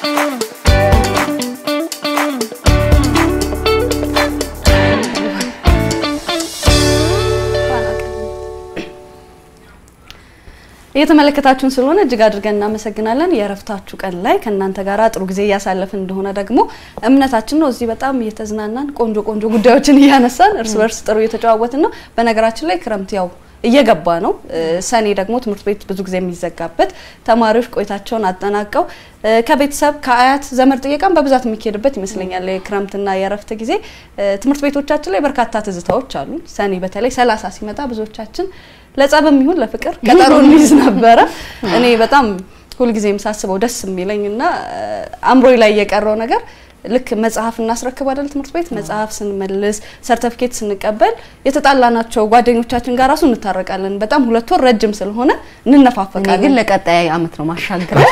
እየተመለከታችሁን ስለሆነ እጅግ አድርገን እናመሰግናለን። የእረፍታችሁ ቀን ላይ ከእናንተ ጋር ጥሩ ጊዜ እያሳለፍን እንደሆነ ደግሞ እምነታችን ነው። እዚህ በጣም እየተዝናናን ቆንጆ ቆንጆ ጉዳዮችን እያነሳን እርስ በርስ ጥሩ እየተጨዋወትን ነው። በነገራችን ላይ ክረምት ያው እየገባ ነው። ሰኔ ደግሞ ትምህርት ቤት ብዙ ጊዜ የሚዘጋበት ተማሪዎች ቆይታቸውን አጠናቀው ከቤተሰብ ከአያት ዘመድ ጥየቃን በብዛት የሚካሄድበት ይመስለኛል። የክረምትና የእረፍት ጊዜ ትምህርት ቤቶቻችን ላይ በርካታ ትዝታዎች አሉ። ሰኔ በተለይ ሰላሳ ሲመጣ ብዙዎቻችን ለጸብም ይሁን ለፍቅር ቀጠሮ እንይዝ ነበረ። እኔ በጣም ሁልጊዜም ሳስበው ደስ የሚለኝ እና አእምሮዬ ላይ የቀረው ነገር ልክ መጽሐፍ እናስረክብ አይደል ትምህርት ቤት መጽሐፍ ስንመልስ ሰርተፊኬት ስንቀበል የተጣላናቸው ጓደኞቻችን ጋር ራሱ እንታረቃለን። በጣም ሁለት ወር ረጅም ስለሆነ እኔ እንነፋፈቃለን። ግን ለቀጣይ አመት ነው ማሻገር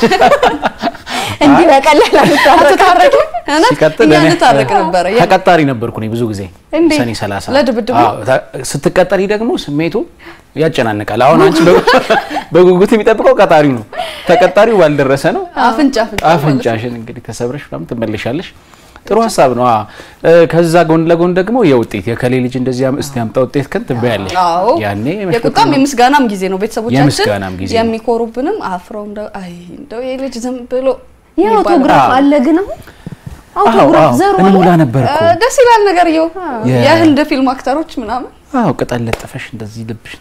እንዲህ በቀላል አትታረቂ ሲቀጥል እኛ እኔ እንታረቅ ነበረ። ያ- ተቀጣሪ ነበርኩ እኔ ብዙ ጊዜ እንዴት? ሰኔ 30 ለድብድብ ነው? አዎ፣ ታ- ስትቀጠሪ ደግሞ ስሜቱ ያጨናንቃል። አሁን አንቺ በ- በጉጉት የሚጠብቀው ቀጣሪው ነው። ተቀጣሪው ባልደረሰ ነው አፍንጫ አፍንጫ አፍንጫሽን እንግዲህ ተሰብረሽ ምናምን ትመለሻለሽ። ጥሩ ሀሳብ ነው። አዎ። እ፣ ከዛ ጎን ለጎን ደግሞ የውጤት የከሌ ልጅ እንደዚህ ያም- እስቲ ያምጣ ውጤት ከን ትበያለሽ። አዎ ያኔ የቁጣም የምስጋናም ጊዜ ነው። ቤተሰቦቻችን የምስጋናም ጊዜ ነው። የሚኮሩብንም አፍረው እንደው አይ እንደው ይሄ ልጅ ዝም ብሎ የአውቶግራፍ አዎ። አለ ግን አሁን አዎ፣ አውቶግራፍ አዎ፣ ዘሩ እንሙላ አለ ነበር እኮ እ፣ ደስ ይላል ነገር የው የ- የህንድ ፊልም አክተሮች ምናምን አዎ፣ ቅጠል ለጥፈሽ እንደዚህ ልብሽ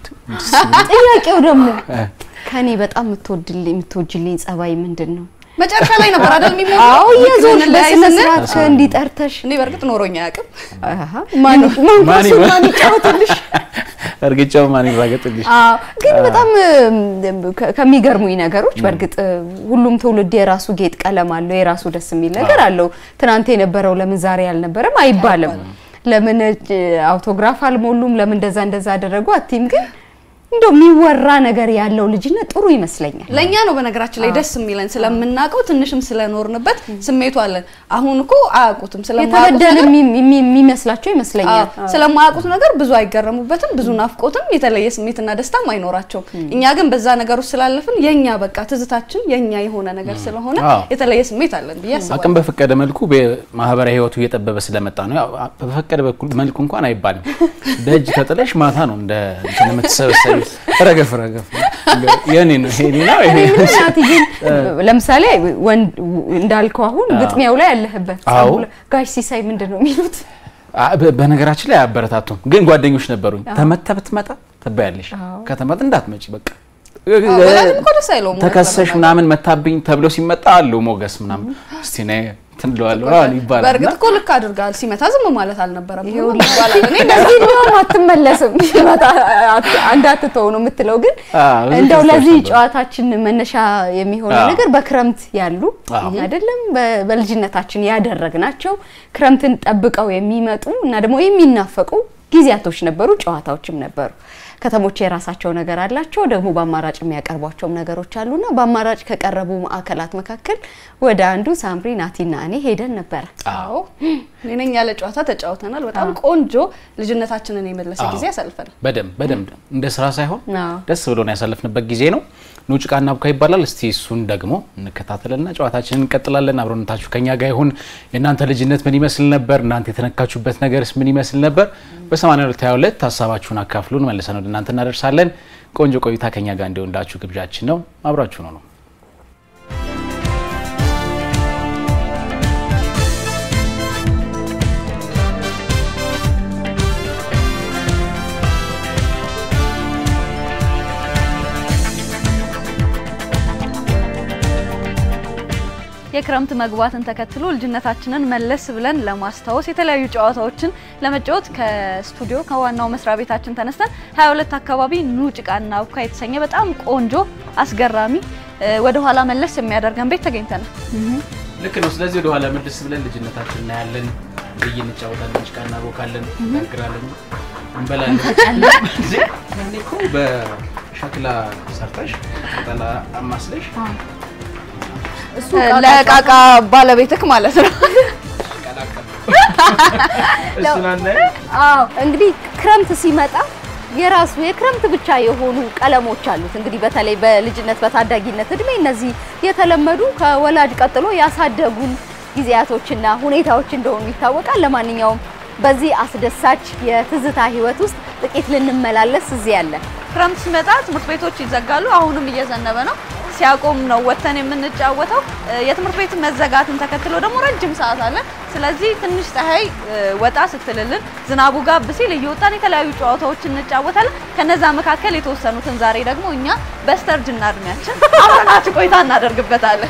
ጥያቄው ደግሞ እ። ከኔ በጣም የምትወድልኝ የምትወጅልኝ ጸባይ ምንድን ነው? መጨረሻ ላይ ነበር አይደል የሚሞላው? አዎ እየዞርሽ ላይ በስነ ስንል ስርዓት እንዲጠርተሽ እኔ በእርግጥ ኖሮኝ አያውቅም። አሃ ማን ማን ማን ኳሱን ማን ይጫወትልሽ? እርግጫው ማን ይራገጥልሽ? አዎ ግን በጣም እም፣ ከ- ከሚገርሙኝ ነገሮች በእርግጥ እ፣ ሁሉም ትውልድ የራሱ ጌጥ ቀለም አለው፣ የራሱ ደስ የሚል ነገር አለው። ትናንት የነበረው ለምን ዛሬ አልነበረም አይባልም። ለምን እ፣ አውቶግራፍ አልሞሉም፣ ለምን እንደዛ እንደዛ አደረጉ አትይም። ግን እንደው የሚወራ ነገር ያለው ልጅነት ጥሩ ይመስለኛል። ለእኛ ነው በነገራችን ላይ ደስ የሚለን ስለምናውቀው ትንሽም ስለኖርንበት ስሜቱ አለን። አሁን እኮ አያውቁትም ስለማያውቁት የተበደለ ነገር የሚ- የሚ- የሚመስላቸው ይመስለኛል። አዎ፣ ስለማያውቁት ነገር ብዙ አይገረሙበትም፣ ብዙ ናፍቆትም የተለየ ስሜትና ደስታም አይኖራቸውም። እኛ ግን በዛ ነገር ውስጥ ስላለፍን የኛ በቃ ትዝታችን የኛ የሆነ ነገር ስለሆነ አዎ። የተለየ ስሜት አለን ብዬ አቅም አስባለሁ። በፈቀደ መልኩ ማህበራዊ ህይወቱ እየጠበበ ስለመጣ ነው። ያው በፈቀደ በኩል መልኩ እንኳን አይባልም። ደጅ ተጥለሽ ማታ ነው እንደ እንትን የምትሰበሰቢው። ረገፍ ረገፍ የኔ ነው የኔ ነው እኔ ይሄ ምን ናት ግን ለምሳሌ ወንድ እንዳልከው አሁን ግጥሚያው ላይ ያለህበት አዎ። ጸጉር- ጋሽ ሲሳይ ምንድን ነው የሚሉት? አ- በ- በነገራችን ላይ አያበረታቱም። ግን ጓደኞች ነበሩኝ። ተመታ ብትመጣ ትባያለሽ፣ ከተመታ እንዳትመጪ በቃ አዎ፣ ወላጅም እኮ ደስ አይለውም እውነት ተከሰሽ ለመናገር። ምናምን መታብኝ ተብሎ ሲመጣ አሉ ሞገስ ምናምን እስቲ ነይ እንትን እለዋለሁ ምናምን ይባላል። በእርግጥ እና እኮ ልክ አድርጋል። ሲመታ ዝም ማለት አልነበረም ይሄው ይባላል። እኔ እንደዚህ እንዲያውም አትመለስም እንዳትተው ነው የምትለው። ግን አዎ፣ ብዙ እንደው ትዝታዎች ለዚህ ነበሩ። ጨዋታችን መነሻ የሚሆነው አዎ። ነገር በክረምት ያሉ አዎ። አይደለም በ- በልጅነታችን ያደረግናቸው ክረምትን ጠብቀው የሚመጡ እና ደግሞ የሚናፈቁ ጊዜያቶች ነበሩ፣ ጨዋታዎችም ነበሩ። ከተሞች የራሳቸው ነገር አላቸው፣ ደግሞ በአማራጭ የሚያቀርቧቸውም ነገሮች አሉና በአማራጭ ከቀረቡ ማዕከላት መካከል ወደ አንዱ ሳምሪ ናቲና እኔ ሄደን ነበረ። አዎ እኔ ነኝ ያለ ጨዋታ ተጫውተናል። በጣም ቆንጆ ልጅነታችንን የመለሰ ጊዜ ያሳልፈናል። በደንብ በደንብ እንደ ስራ ሳይሆን አዎ። ደስ ብሎን ያሳለፍንበት ጊዜ ነው። ኑ ጭቃና ቡካ ይባላል። እስቲ እሱን ደግሞ እንከታተልና ጨዋታችንን እንቀጥላለን። አብሮነታችሁ ከኛ ጋር ይሁን። የእናንተ ልጅነት ምን ይመስል ነበር? እናንተ የተነካችሁበት ነገርስ ምን ይመስል ነበር? በ8222 ሀሳባችሁን አካፍሉን፣ መልሰን ወደ እናንተ እናደርሳለን። ቆንጆ ቆይታ ከኛ ጋር እንዲሆንላችሁ ግብዣችን ነው። አብራችሁ ነው ነው የክረምት መግባትን ተከትሎ ልጅነታችንን መለስ ብለን ለማስታወስ የተለያዩ ጨዋታዎችን ለመጫወት ከስቱዲዮ ከዋናው መስሪያ ቤታችን ተነስተን 22 አካባቢ ኑ ጭቃና ቡካ የተሰኘ በጣም ቆንጆ አስገራሚ ወደ ኋላ መለስ የሚያደርገን ቤት ተገኝተናል። ልክ ነው። ስለዚህ ወደ ኋላ መልስ ብለን ልጅነታችን እናያለን፣ ብይ እንጫወታለን፣ ጭቃ እናቦካለን፣ እናግራለን፣ እንበላለን። ያኔ እኮ በሸክላ ሰርተሽ ጠላ አማስለሽ ለቃቃ ባለቤትክ ማለት ነው። እሱን አናየም? አዎ እንግዲህ ክረምት ሲመጣ የራሱ የክረምት ብቻ የሆኑ ቀለሞች አሉት። እንግዲህ በተለይ በልጅነት በታዳጊነት እድሜ እነዚህ የተለመዱ ከወላጅ ቀጥሎ ያሳደጉን ጊዜያቶችና ሁኔታዎች እንደሆኑ ይታወቃል። ለማንኛውም በዚህ አስደሳች የትዝታ ህይወት ውስጥ ጥቂት ልንመላለስ እዚህ ያለን ክረምት ሲመጣ ትምህርት ቤቶች ይዘጋሉ። አሁንም እየዘነበ ነው። ሲያቆም ነው ወተን የምንጫወተው። የትምህርት ቤት መዘጋትን ተከትሎ ደግሞ ረጅም ሰዓት አለ። ስለዚህ ትንሽ ፀሐይ ወጣ ስትልልን ዝናቡ ጋብ ሲል እየወጣን የተለያዩ ጨዋታዎችን እንጫወታለን። ከነዛ መካከል የተወሰኑትን ዛሬ ደግሞ እኛ በስተርጅና እድሜያችን አብረናችሁ ቆይታ እናደርግበታለን።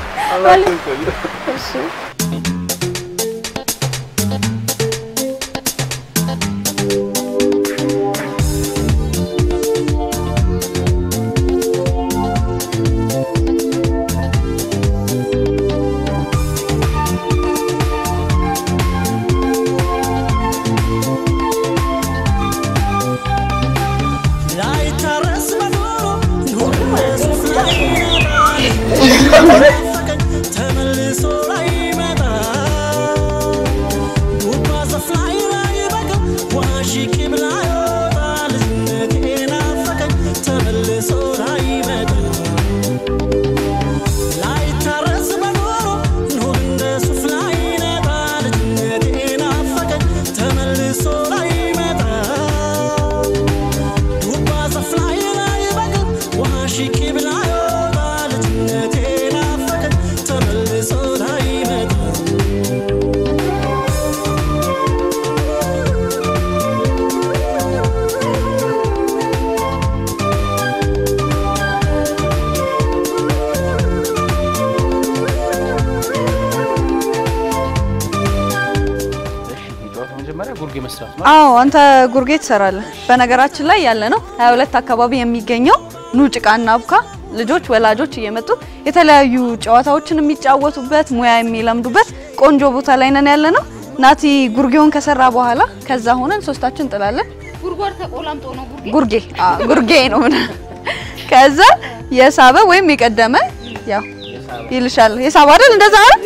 አዎ አንተ ጉርጌ ትሰራለህ። በነገራችን ላይ ያለ ነው 22 አካባቢ የሚገኘው ኑ ጭቃና አቡካ ልጆች ወላጆች እየመጡ የተለያዩ ጨዋታዎችን የሚጫወቱበት ሙያ የሚለምዱበት ቆንጆ ቦታ ላይ ነን ያለ ነው። ናቲ ጉርጌውን ከሰራ በኋላ ከዛ ሆነን ሶስታችን እንጥላለን። ጉርጓር ተቆላምጦ ነው ጉርጌ ጉርጌ አዎ ጉርጌ ነው ምን ከዛ የሳበ ወይም የቀደመ ያው ይልሻል የሳበ አይደል እንደዛ አይደል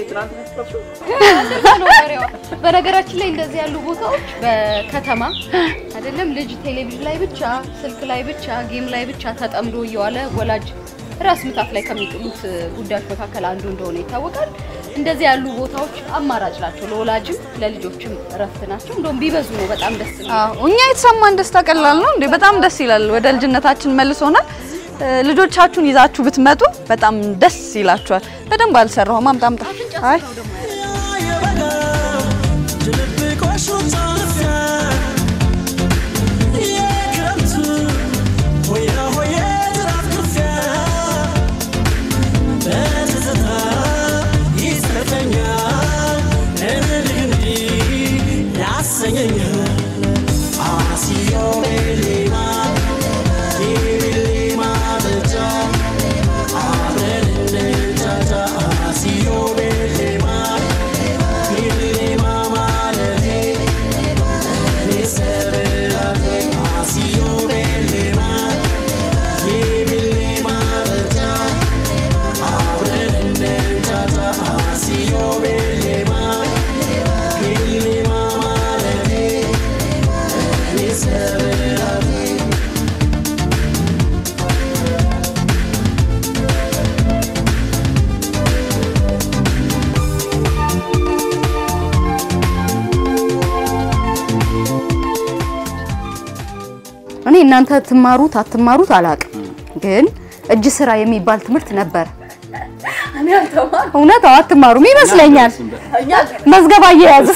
በነገራችን ላይ እንደዚህ ያሉ ቦታዎች በከተማ አይደለም ልጅ ቴሌቪዥን ላይ ብቻ ስልክ ላይ ብቻ ጌም ላይ ብቻ ተጠምዶ እየዋለ ወላጅ ራስ ምታት ላይ ከሚጥሉት ጉዳዮች መካከል አንዱ እንደሆነ ይታወቃል። እንደዚህ ያሉ ቦታዎች አማራጭ ናቸው፣ ለወላጅም ለልጆችም እረፍት ናቸው። እንደውም ቢበዙ ነው በጣም ደስ የሚለው። አዎ እኛ የተሰማን ደስታ ቀላል ነው እንዴ? በጣም ደስ ይላል። ወደ ልጅነታችን መልሶናል። ልጆቻችሁን ይዛችሁ ብትመጡ በጣም ደስ ይላችኋል። በደንብ አልሰራሁም። አምጣ አምጣ። አይ እኔ እናንተ ትማሩት አትማሩት አላውቅም፣ ግን እጅ ስራ የሚባል ትምህርት ነበር። እውነት አዎ፣ አትማሩም ይመስለኛል። መዝገባ እየያዙ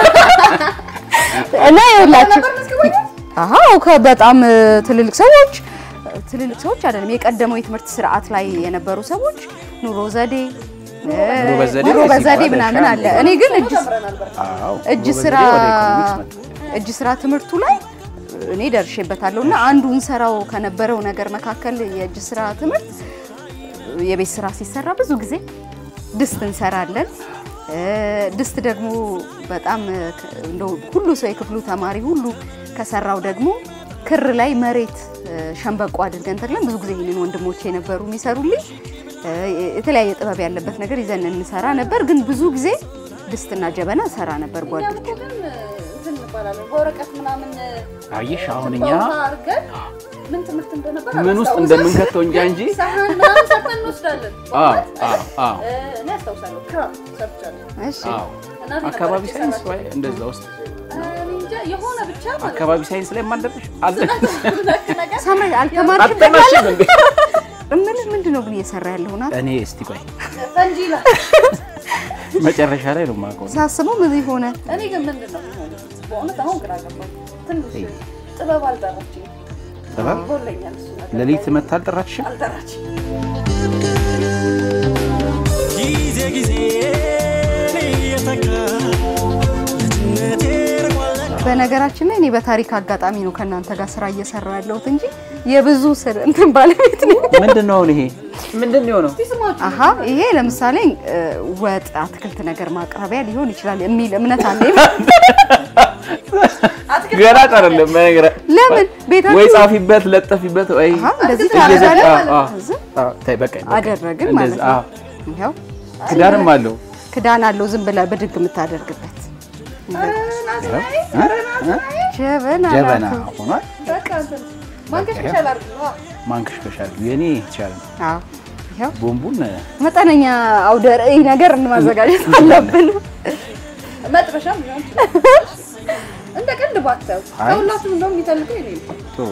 እና ይኸውላችሁ፣ አዎ ከበጣም ትልልቅ ሰዎች ትልልቅ ሰዎች አይደለም የቀደመው የትምህርት ስርዓት ላይ የነበሩ ሰዎች ኑሮ ዘዴ ኑሮ በዘዴ ምናምን አለ። እኔ ግን እጅ እጅ ስራ እጅ ስራ ትምህርቱ ላይ እኔ ደርሼበታለሁ እና አንዱ እንሰራው ከነበረው ነገር መካከል የእጅ ስራ ትምህርት የቤት ስራ ሲሰራ ብዙ ጊዜ ድስት እንሰራለን። ድስት ደግሞ በጣም እንደው ሁሉ ሰው የክፍሉ ተማሪ ሁሉ ከሰራው ደግሞ ክር ላይ መሬት ሸንበቆ አድርገን ተክለን ብዙ ጊዜ ይህንን ወንድሞቼ የነበሩ የሚሰሩልኝ የተለያየ ጥበብ ያለበት ነገር ይዘን እንሰራ ነበር። ግን ብዙ ጊዜ ድስትና ጀበና ሰራ ነበር ጓዶች እንባላለን። በወረቀት ምናምን አየሽ አሁን እኛ በውሃ አድርገን ምን ትምህርት እንደነበር ምን ውስጥ አላስታውስም። እንደምንከተው እንጃ እንጂ ሳህን ምናምን ሰርተን እንወስዳለን። አዎ በእውነት? አዎ አዎ እ፣ እኔ አስታውሳለሁ ክራም ሰርቻለሁ። እሺ አዎ እናቴ አካባቢ ነበረች ሳይንስ የሰራችው። ወይ እንደዛ ውስጥ እኔ እንጃ የሆነ ብቻ ማለት ነው። አካባቢ ሳይንስ ላይ ማንደብሽ አለ ነክ ነገር ሳምሪ አልተማርሽም? አጠናሽም እንዴ? እምልህ ምንድን ነው ግን እየሰራ ያለው ናት? እኔ እስቲ ቆይ ፈንጂ ይላል። መጨረሻ ላይ ነው የማውቀው። ሳስበው ምን ሆነ? እኔ ግን ምንድን ነው የሚሆነው? በእውነት አሁን ግራ ገባኝ። ትንሽ ጥበብ አልጠራችኝ። ጥበብ ጎለኛል እሱ ነገር። ሌሊት መታ አልጠራችሽም? አልጠራችኝ። ጊዜ ጊዜ እየተካ ልጅነቴ ርቋል በነገራችን ላይ እኔ በታሪክ አጋጣሚ ነው ከእናንተ ጋር ስራ እየሰራ ያለሁት እንጂ የብዙ ስር እንትን ባለቤት ነኝ። ምንድን ነው አሁን ይሄ ምንድን ነው የሆነው? ስማችሁ አሀ ይሄ ለምሳሌ እ፣ ወጥ አትክልት ነገር ማቅረቢያ ሊሆን ይችላል የሚል እምነት አለኝ። ገና አይደለም በነገር ለምን ቤታችሁ ወይ ጻፊበት ለጠፊበት ወይ አሀ እንደዚህ እየዘ- ታደርጋለህ አዎ፣ ማለት አዎ። ነው። እዚህ አዎ፣ ተይ በቃ በቃ። አደረግን እንደዚህ፣ ማለት ነው። አዎ። ይኸው ክዳንም አለው ክዳን አለው ዝም ብለህ ብድግ የምታደርግበት ጀበና ጀበና ናት። ሆኗል። በቃ እንትን ማንከሽከሻ ላድርግ ነው። ማንከሽከሻል የኔ የተሻለ ነው። አዎ ይኸው ቦምቡን መጠነኛ አውደ ርዕይ ነገር ማዘጋጀት አለብን። መጥበሻም ሊሆን ይችላል። እንደ ቀልድ ባታዩ አይ። ከሁላችሁም እንደውም የሚፈልገው እኔ ነው። ጥሩ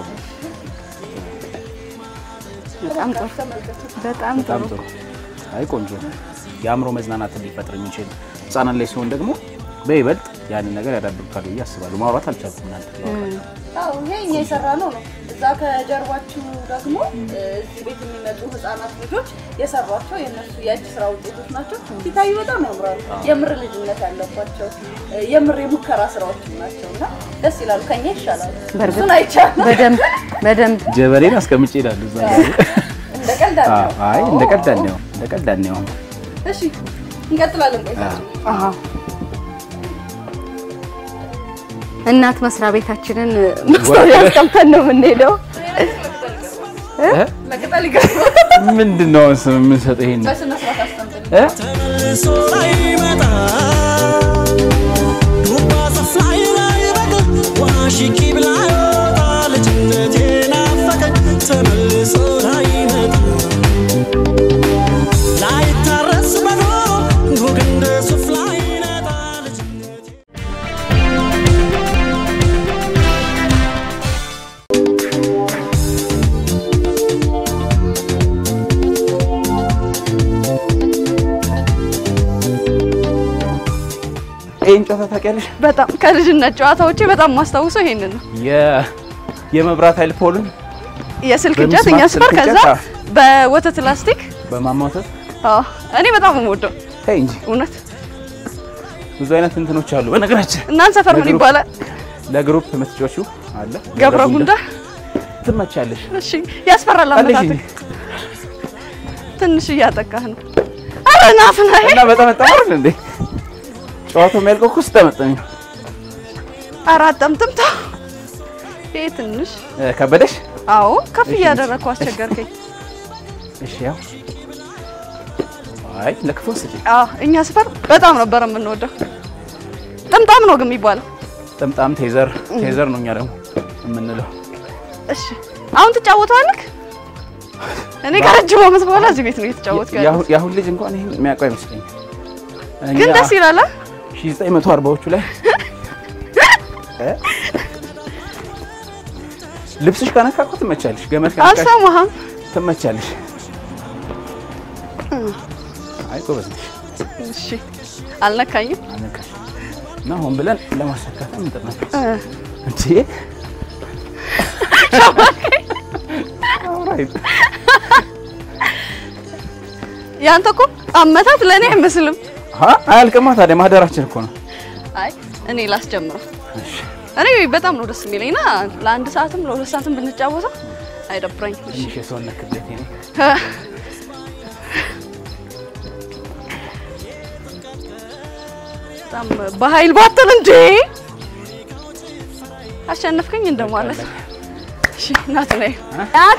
በጣም ጥሩ ተመልከቱ። በጣም በጣም ጥሩ ጥሩ። አይ ቆንጆ ነው። የአእምሮ መዝናናትን ሊፈጥር የሚችል ህጻናት ላይ ሲሆን ደግሞ በይበልጥ ያንን ነገር ያዳብሩታል ብዬ አስባለሁ። ማውራት አልቻልኩም እናንተ አዎ ይሄ እኛ የሰራ ነው ነው። እዛ ከጀርባችሁ ደግሞ እ፣ እዚህ ቤት የሚመጡ ህጻናት ልጆች የሰሯቸው የእነሱ የእጅ ስራ ውጤቶች ናቸው። ሲታዩ በጣም ያምራሉ። የምር ልጅነት ያለባቸው እ፣ የምር የሙከራ ስራዎች ናቸው እና ደስ ይላሉ። ከኛ ይሻላሉ። በእርግጥ እሱን አይቻልም። በደንብ በደንብ ጀበሬን አስቀምጬ ይላሉ እዛ ጋር። እንደ ቀልድ አዎ፣ አለ። አይ እንደ ቀልድ አንየው እንደ ቀልድ አንየው። እሺ እንቀጥላለን። ቆይ አዎ እናት መስሪያ ቤታችንን ማስታወቂያ አስቀምጠን ነው የምንሄደው። ለቅጠል ይገርማል። ምንድን ነው አሁን ስም የምንሰጠው ይሄን በስነ ስርዓት አስቀምጥልኝ። እ? ተመልሶ ላይመጣ ዱባ ዛፍ ላይ ላይበቅል ውሃ ሽቂ ብላ ይወጣ ልጅነቴ ናፈቀኝ ተመልሶ ላይመጣ ላይታረስ በዶሮ ኑግ እንደ ሱፍ ላይነጣ ልጅነቴ ይሄን ጨዋታ ታውቂያለሽ? በጣም ከልጅነት ጨዋታዎቼ በጣም ማስታውሰው ይሄንን ነው። የ- የመብራት ኃይል ፖልን የስልክ በሚስማር እንጨት እኛ ስፈር ስልክ ከዛ እንጨት፣ አዎ። በወተት ላስቲክ በማማተት አዎ እኔ በጣም ነው የምወደው ተይ እንጂ እውነት። ብዙ አይነት እንትኖች አሉ። በነገራችን እናንተ ሰፈር ምን ለግሩፕ- ይባላል? ለግሩፕ የምትጮሺው አለ ገብረ ጉንዳ። ትመቻለሽ። እሺ ያስፈራል። አለሽ አመታት እንጂ ትንሽ እያጠቃህ ነው። አረ ናፍና እና በጣም ጠመር እንዴ ጨዋታው የሚያልቀው እኮ ስጠመጠኝ አረ አጠምጥምታ ይሄ ትንሽ እ፣ ከበደሽ? አዎ ከፍ እሺ፣ እያደረግኩ አስቸገርከኝ። እሺ ያው አይ ለክፉ ወስጂ አዎ እኛ ሰፈር በጣም ነበር የምንወደው። ጥምጣም ነው ግን የሚባለው። ጥምጣም ቴዘር ቴዘር ነው እኛ ደግሞ የምንለው። እሺ አሁን ትጫወተዋለህ? እኔ ከረጅም ዓመት በኋላ እዚህ ቤት ነው እየተጫወትኩ ያለሁት። የአሁን- የአሁን ልጅ እንኳን ይሄን የሚያውቀው አይመስለኝም። ግን ደስ ይላል። አ? 1940ዎቹ ላይ እ? ልብስሽ ከነካ እኮ ትመቻለሽ። ገመድ ከነካሽ አልሰማህም? ትመቻለሽ። አይ ጎበዝ ነሽ። እሺ አልነካኝም። አልነካሽ እና ሆን ብለን ለማሳካት እንጥናለን እ፣ እንዴ ኦልራይት ያንተ እኮ አመታት ለእኔ አይመስልም። አ አያልቅማ ታዲያ ማህደራችን እኮ ነው። አይ እኔ ላስጀምረው። እሺ እኔ በጣም ነው ደስ የሚለኝ እና ለአንድ ሰዓትም ለሁለት ሰዓትም ብንጫወተው አይደብረኝም። እሺ ትንሽ የሰውነት ክብደቴ ነው። እ፣ በጣም በኃይል ባትል እንዴ አሸነፍከኝ እንደማለት። እሺ ናት ነይ ናቲ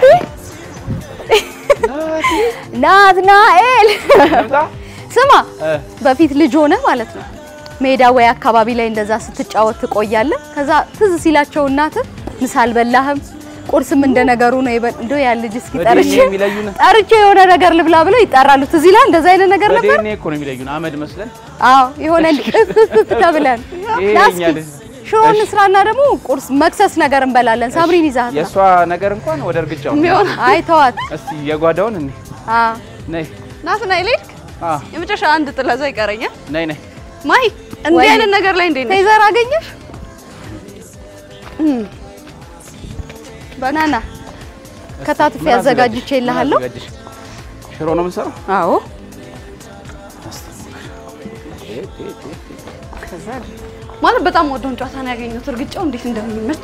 ናትናኤል ስማ እ በፊት ልጅ ሆነ ማለት ነው ሜዳ ወይ አካባቢ ላይ እንደዛ ስትጫወት ትቆያለህ። ከዛ ትዝ ሲላቸው እናትህ ምሳ አልበላህም ቁርስም እንደ ነገሩ ነው ይበል እንደው ያ ልጅ እስኪ ጠርቼ በዲኤንኤ የሚለዩን ጠርቼ የሆነ ነገር ልብላ ብለው ይጠራሉ። ትዝ ይላል እንደዛ አይነት ነገር ነበር። በዲኤንኤ እኮ ነው የሚለዩን። አመድ መስለን አዎ የሆነ እፍ ተብለን ይሄ ና የኛ እስኪ ልጅ ሽሮ እንስራና ደግሞ ቁርስ መክሰስ ነገር እንበላለን። ሳምሪን ይዛት ነው። የእሷ ነገር እንኳን ወደ እርግጫው የሚሆን አይ ተዋት። እስቲ የጓዳውን እኔ አዎ ነይ ናት ናይ ልክ አ የመጨረሻ አንድ ጥለዛ ይቀረኛል። ነይ ነይ ማይ እንዲህ ወይ- አይነት ነገር ላይ እንዴት ነሽ? ቴዘር አገኘሽ? ባናና ከታትፍ ምን ያዘጋጅቼ ይልሃለሁ። ምን አዘጋጅሽ? ሽሮ ነው የምንሰራው። አዎ ማለት በጣም ወደውን ጨዋታ ነው ያገኘሁት። እርግጫው እንዴት እንደሚመች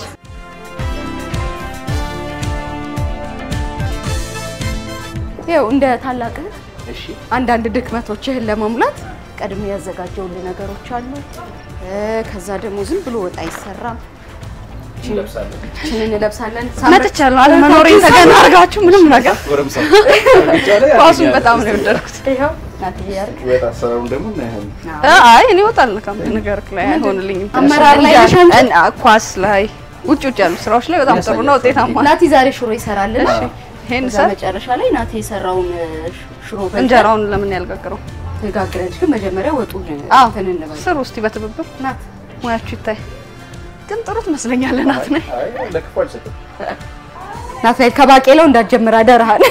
ይኸው እንደ ታላቅ እህት እሺ አንዳንድ ድክመቶችህን ለመሙላት ቀድሜ ያዘጋጀውልህ ነገሮች አሉ። እ፣ ከዛ ደግሞ ዝም ብሎ ወጥ አይሰራም። እንለብሳለን። ችን እንለብሳለን። መጥቻለሁ። አለመኖሬን ተገና አድርጋችሁ ምንም ነገር ጎረምሳ እርግጫ ላይ ኳሱን ያገኛል። በጣም ነው የወደድኩት። ይኸው ናትዬ ያርግ ወጥ አሰራሩን ደግሞ እናያለን። እ፣ አይ እኔ ወጥ አልነካም ነገር ላይ አይሆንልኝም። አመራር ላይ ነሽ አንቺ? እን- አ- ኳስ ላይ ውጭ ውጭ ያሉ ስራዎች ላይ በጣም ጥሩ ነው፣ ውጤታማ ነው። ናቲ ዛሬ ሽሮ ይሰራልን። ይሄን ከዛ ሰር መጨረሻ ላይ ናቲ የሰራውን እ፣ ሽሮ በልተን እንጀራውን ለምን ያልጋግረው? ተጋግረንሽ ግን መጀመሪያ ወጡን አዎ እንትን እንበል። ስሩ እስቲ በትብብር ናት ሙያችሁ ይታይ። ግን ጥሩ ትመስለኛለህ ናት ነኝ አይ ለክፉ አልሰጥም። ናትናኤል ከባቄላው እንዳትጀምር አደራህን።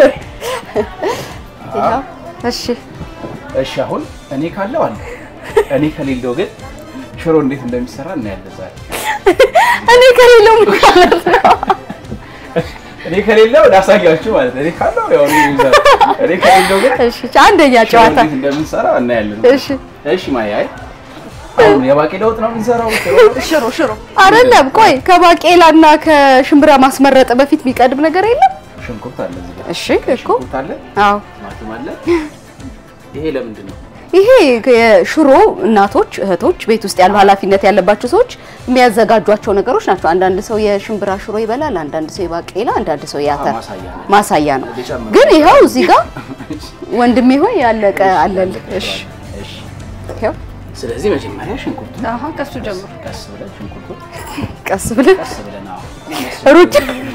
ይኸው እሺ እሺ አሁን እኔ ካለው አለ እኔ ከሌለው ግን ሽሮ እንዴት እንደሚሰራ እናያለን ዛሬ። እኔ ከሌለው ምን ማለት ነው? እኔ ከሌለው ላሳያችሁ ማለት ነው። እኔ ካለው ያው እኔ ይዛል። እኔ ከሌለው ግን እሺ አንደኛ ሽሮ ጨዋታ እንዴት እንደምንሰራ እናያለን። እሺ እሺ ማያ አይ አሁን የባቄላ ወጥ ነው የምንሰራው ሽሮ ሽሮ ሽሮ አይደለም። ቆይ ከባቄላና ከሽምብራ ማስመረጥ በፊት የሚቀድም ነገር የለም? ሽንኩርት አለ እዚህ ጋር እሺ እኮ ሽንኩርት አለ አዎ ቲማቲም አለ ይሄ ለምንድን ነው ይሄ የሽሮ እናቶች እህቶች ቤት ውስጥ ያሉ ኃላፊነት ያለባቸው ሰዎች የሚያዘጋጇቸው ነገሮች ናቸው። አንዳንድ ሰው የሽምብራ ሽሮ ይበላል፣ አንዳንድ ሰው የባቄላ፣ አንዳንድ ሰው የአተር ማሳያ ነው ማሳያ ነው። ልጨምር? ግን ይኸው እዚህ ጋር ወንድሜ ሆይ ያለቀ አለል። እሺ እሺ ይኸው ስለዚህ መጀመሪያ ሽንኩርቱ አሃ ከሱ ጀምሮ ቀስ ብለን ሽንኩርቱ ቀስ ብለን ቀስ ብለን አዎ ሩጭ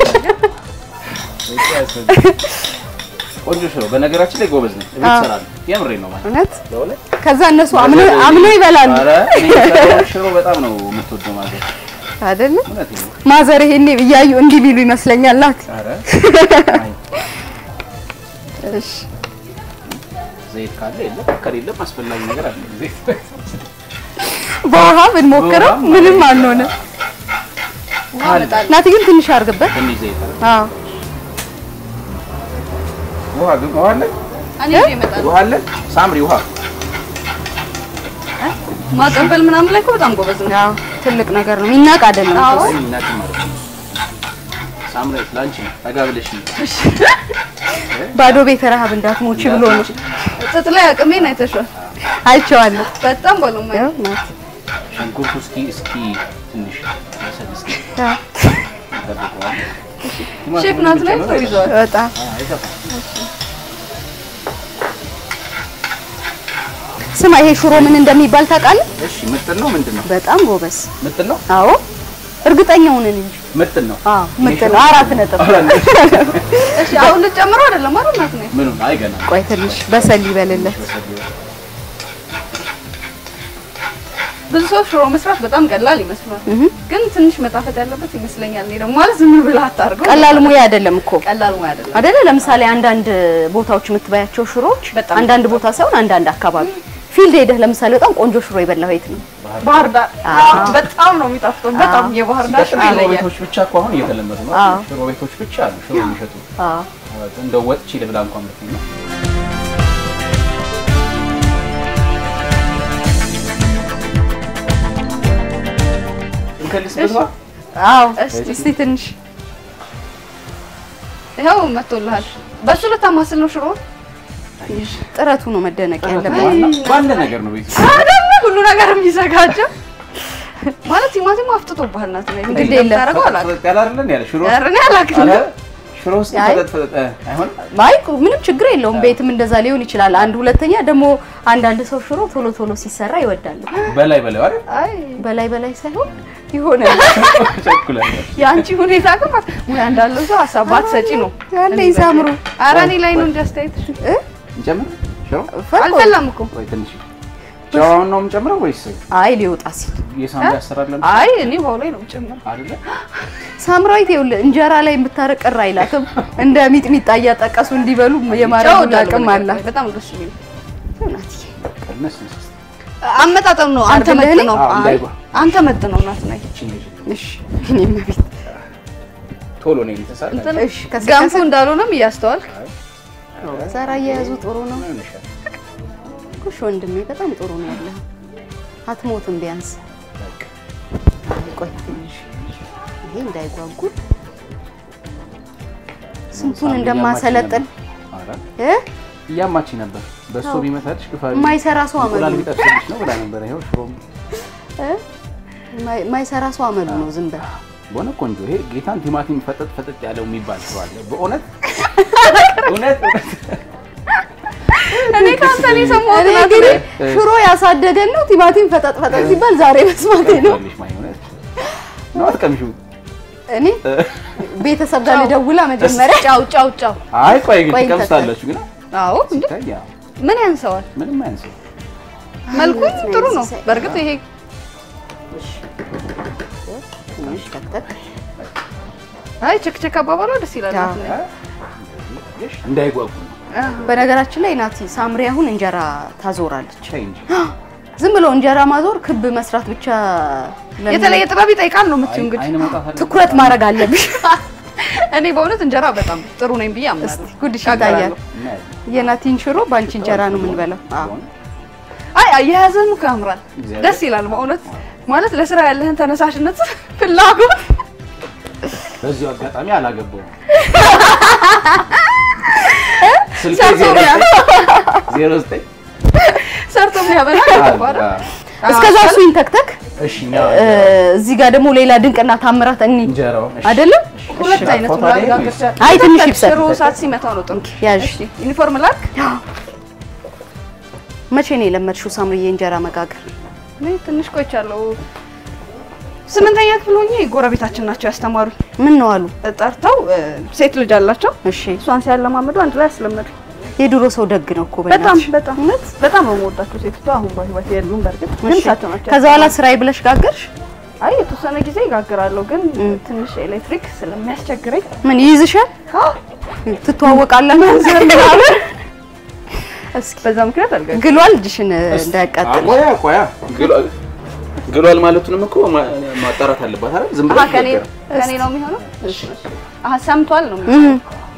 ቆንጆ ሽሮ በነገራችን ላይ ጎበዝ ነኝ እቤት እሰራለሁ የምሬን ነው ማለት እውነት ለሁለት ከዛ እነሱ አምነው አምነው ይበላሉ ኧረ እኔ የምሰራውን ሽሮ በጣም ነው የምትወደው ማለት አይደለ? እውነቴን ነው ማዘር ይሄኔ እያዩ እንዲህ ቢሉ ይመስለኛል። ናት ኧረ አይ፣ እሺ ዘይት ካለ የለም ከሌለም አስፈላጊ ነገር አለ ዘይት በውሃ ብንሞክረው በውሃ ምንም አንሆነ። ካለ ናት ግን ትንሽ አድርግበት። ትንሽ ዘይት አለ አዎ ውሃ ግን ውሃ አለ እኔ ይዤ እመጣለሁ። ውሃ አለ ሳምሪ ውሃ ማቀበል ምናምን ላይ እኮ በጣም ጎበዝ ነው። አዎ ትልቅ ነገር ነው። የሚናቅ አይደለም። አዎ። አይ እናት ማለት ነው ሳምሪ ላንቺ ነው ጠጋ ብለሽ ነው ባዶ ቤት ረሀብ እንዳትሞች ብሎ ነው። ጥጥ ላይ አቅሜን አይተሻል። አይቼዋለሁ። በጣም ባለሙያ ያው ናት ሽንኩርቱ እስኪ እስኪ ትንሽ መሰል እስኪ አዎ፣ ይጠብቀዋል ሼፍ ናት ላይ ሰው ይዘዋል። በጣም ስማ፣ ይሄ ሽሮ ምን እንደሚባል ታውቃለህ? እሺ ምጥን ነው ምንድን ነው በጣም ጎበዝ። ምጥን ነው አዎ እርግጠኛው ነን እንጂ። ምጥን ነው አዎ ምጥን አራት ነጥብ። እሺ አሁን ልጨምረው አይደለም አይደል ናት ነኝ ምኑን አይ ገና ቆይ ትንሽ በሰል ይበልለት። ብዙ ሰው ሽሮ መስራት በጣም ቀላል ይመስላል፣ ግን ትንሽ መጣፈጥ ያለበት ይመስለኛል። እኔ ደግሞ ማለት ዝም ብለህ አታርገው። ቀላል ሙያ አይደለም እኮ ቀላል ሙያ አይደለም። አይደለ? ለምሳሌ አንዳንድ ቦታዎች የምትበያቸው ሽሮዎች በጣም አንዳንድ ቦታ ሳይሆን አንዳንድ አካባቢ ፊልድ ሄደህ ለምሳሌ በጣም ቆንጆ ሽሮ የበላው የት ነው? ባህር ዳር በጣም ነው የሚጣፍጠው። በጣም የባህር ዳር ሽሮ ሽሮ ይለያል። ቤቶች ብቻ እኮ አሁን እየተለመዱ ነው አዎ። ሽሮ ቤቶች ብቻ አሉ ሽሮ የሚሸጡ አዎ እንደው ወጥቼ ልብላ እንኳን ብትይ ነው እንከልስበት ነው አዎ። እስቲ እስቲ ትንሽ ይኸው መጥቶልሃል። በሱ ልታማስል ነው ሽሮ ጥረቱ ነው መደነቅ ያለበት። ዋና- ባለ ነገር ነው ቤት አይደለ? ሁሉ ነገር የሚዘጋጀው ማለት ቲማቲም አፍጥጦብሃል ናት ነኝ እንግዲህ የለም። የምታደርገው አላውቅም። ያለ አይደለም ያለ ሽሮ ኧረ እኔ አላውቅም። አለ ሽሮ ውስጥ አይ። ፈጠጥ ፈጠጥ እ፣ አይሆንም አይ ምንም ችግር የለውም። ቤትም እንደዛ ሊሆን ይችላል። አንድ ሁለተኛ ደግሞ አንዳንድ ሰው ሽሮ ቶሎ ቶሎ ሲሰራ ይወዳል። በላይ በላይ አይደል አይ በላይ በላይ ሳይሆን የሆነ ቸኩላለሁ። የአንቺ ሁኔታ ግን ማለት ሙያ እንዳለው ሰው ሀሳብ ባትሰጪ ነው። ያለ ይሳምሩ ኧረ እኔ ላይ ነው እንጂ አስተያየትሽ። እንጨምር ሽሮ አልፈላም እኮ ወይ ትንሽ ጨዋውን ነው የምጨምረው ወይስ አይ ሊወጣ ሲል የሳምባ ያሰራለን አይ እኔ ውሃው ላይ ነው የምጨምረው። አይደለ? ሳምራዊት ይኸውልህ እንጀራ ላይ የምታረቅ ቅር አይላትም። እንደ ሚጥሚጣ እያጠቀሱ እንዲበሉ ጨው የማድረግ እወዳለሁ አቅም በነገራችን አላት። ላይ፣ በጣም ደስ የሚል ናትዬ ቀነስ ነስ እስኪ። አመጣጠም ነው። አንተ አድርገህ መጥ እኔ? ነው አዎ፣ እንዳይጓ። አንተ መጥ ነው እናት ነኝ። እቺ ነች። እሺ እኔም ቤት ቶሎ ነው የተሳለ እሺ ከስ ገንፎ እንዳልሆነም እያስተዋልክ ዛራ እየያዙ ጥሩ ነው ኩሽ ወንድሜ፣ በጣም ጥሩ ነው ያለህ። አትሞትም ቢያንስ። አይ ቆይ ትንሽ ይሄ እንዳይጓጉል ስንቱን እንደማሰለጥን እ እያማች ነበር። በእሱ ቢመታልሽ ግፋ የማይሰራ ሰው አመሉ እንቁላል ነው። ቢጠብስልሽ ነው ብላ ነበር። ይኸው ሽሮም እ የማይ- የማይሰራ ሰው አመሉ ነው። ዝም በል በሆነ ቆንጆ ይሄ ጌታን ቲማቲም ፈጠጥ ፈጠጥ ያለው የሚባል ሰው አለ። በእውነት እውነት እውነት እኔ ከአንተ ነው የሰማሁት። እኔ እንግዲህ ሽሮ ያሳደገን ነው ቲማቲም ፈጠጥ ፈጠጥ ሲባል ዛሬ መስማቴ ነው። ቀምሻለሽ ማይሆነት ነው አትቀምሺው። እኔ ቤተሰብ ጋር ልደውላ መጀመሪያ ጫው ጫው ጫው። አይ ቆይ ግን ቆይ ትቀምሳላችሁ ግን አዎ እንዴ ሲታይ ያው ምን ያንሰዋል? ምንም አያንስም። መልኩ ጥሩ ነው። በእርግጥ ይሄ ትንሽ ተክተክ አይ ቸክቸክ አባባሏ ደስ ይላል። አዎ። እናት ነኝ። እሺ እንዳይጓጉ ነው። በነገራችን ላይ ናቲ ሳምሪ አሁን እንጀራ ታዞራለች። ቻይ እንጂ ዝም ብሎ እንጀራ ማዞር ክብ መስራት ብቻ ለምን- የተለየ ጥበብ ይጠይቃል ነው የምትይው እንግዲህ። አይን መውጣት አለ። ትኩረት ማድረግ አለብሽ። እኔ በእውነት እንጀራ በጣም ጥሩ ነኝ ብዬ አምናለሁ። ጉድሽ ይታያል። እናያለን። የናቲን ሽሮ በአንቺ እንጀራ ነው የምንበላው። አዎ አይ አያያዝህም እኮ ያምራል፣ እግዚአብሔር። ደስ ይላል በእውነት ማለት ለስራ ያለህን ተነሳሽነት፣ ፍላጎት በዚሁ አጋጣሚ አላገባውም። ስልኬ ሰርቶ ዜሮ ቢያ- ዘጠኝ ዜሮ ዘጠኝ ሰርቶ የሚያበላ ይባላል። አዎ። እስከዛ እሱ ይንተክተክ። እሺ እኛ እ፣ እዚህ ጋር ደግሞ ሌላ ድንቅና ታምራት እኒ እንጀራው እሺ። አይደለም ሁለት አይነት ፎቶ ነው ላይ አጋገር ይችላል። አይ ትንሽ ይብሰል። ሽሮ ሰዓት ሲመታው ነው ጥሩ። ያዥ። እሺ ዩኒፎርም ላክ። መቼ ነው የለመድሽው ሳምሪዬ እንጀራ መጋገር? እኔ ትንሽ ቆይቻለሁ። ስምንተኛ ክፍል ሆኜ ጎረቤታችን ናቸው ያስተማሩኝ። ምን ነው አሉ? ጠርተው እ፣ ሴት ልጅ አላቸው። እሺ እሷን ሲያለማመዱ አንድ ላይ አስለመዱ። የድሮ ሰው ደግ ነው እኮ በጣም በእናትሽ። በጣም እውነት በጣም ነው የምወዳቸው ሴቶቿ። አሁን በህይወት የሉም። በእርግጥ ግን እሺ። እሳቸው ናቸው ከዛ በኋላ ስራዬ ብለሽ ጋገርሽ? አይ የተወሰነ ጊዜ ይጋግራለሁ፣ ግን ትንሽ ኤሌክትሪክ ስለሚያስቸግረኝ ምን ይይዝሻል? ትተዋወቃላችሁ? እስኪ በዛ ምክንያት አልጋ ግሏል እጅሽን እንዳያቃጥል። ቆያ ቆያ ግሏል ግሏል ማለቱንም እኮ ማ- ማጣራት አለባት አይደል? ዝም ብሎ አሀ ከኔ ከኔ ነው የሚሆነው። አሀ ሰምቷል ነው እም፣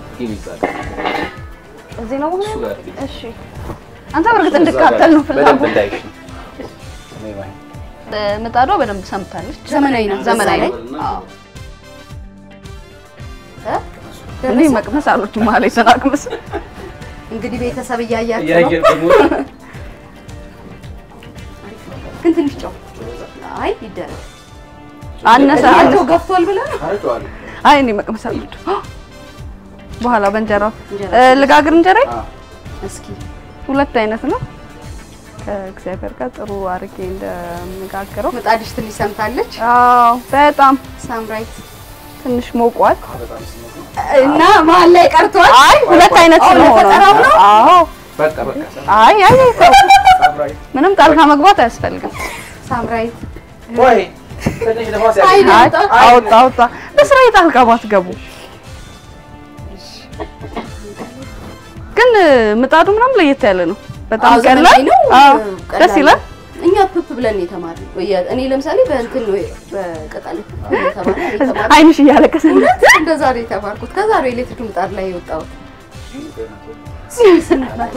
እዚህ ነው እሱ መሆኑ። ጋር እሺ አንተ በእርግጥ እንድካተል ነው በደንብ ፍላጎት። እንዳይሽ ነው። ነይ ባይ። ምጣዷ በደንብ ሰምታለች። ዘመናዊ ናት። ዘመናዊ በዛ ላይ አዎ። እኔ መቅመስ አሎች መሀል የተናቅመስ እንግዲህ ቤተሰብ እያያችሁ ነው። እያየን ደግሞ ግን ትንሽ ጨው አይ ይደረግ። አነሰ አነሰ እድሜያቸው ገፍቷል ብለህ ነው? ታረጨዋለሁ። አይ እኔ መቅመስ አሎች በኋላ በእንጀራው እንጀራ። እ፣ ልጋግር እንጀራ አዎ። እስኪ ሁለት አይነት ነው። ከእግዚአብሔር ጋር ጥሩ አርጌ እንደምጋግረው ምጣድሽ ትንሽ ሰምታለች። አዎ በጣም ሳምራይት ትንሽ ሞቋል እና መሀል ላይ ቀርቷል። አይ ሁለት አይነት አዎ፣ ስለሆነ ለፈጠራው ነው? አዎ በቃ በቃ አይ አይ አይ፣ ተው። ሳምራይ ምንም ጣልቃ መግባት አያስፈልግም። ሳምራይት ቆይ ትንሽ ነፋስ አይ ያገኝ አይ አውጣ። አውጣ አውጣ በስራ ጣልቃ ባትገቡ። ግን ምጣዱ ምናምን ለየት ያለ ነው። በጣም አዎ፣ ቀላል ዘመናዊ ነው። አዎ፣ ቀላል ደስ ይላል። ነው። እኛ ፕፕ ብለን ነው የተማርነው። ወይ- እኔ ለምሳሌ በእንትን ነው በቅጠል ፕፕ ነው የተማርነው። እኔ የተማርኩት አይንሽ እያለቀሰ ነው። እውነት እንደዛ ነው የተማርኩት። ከዛ ነው ኤሌክትሪክ ምጣድ ላይ የወጣሁት። ሺህ ስምንት መቶ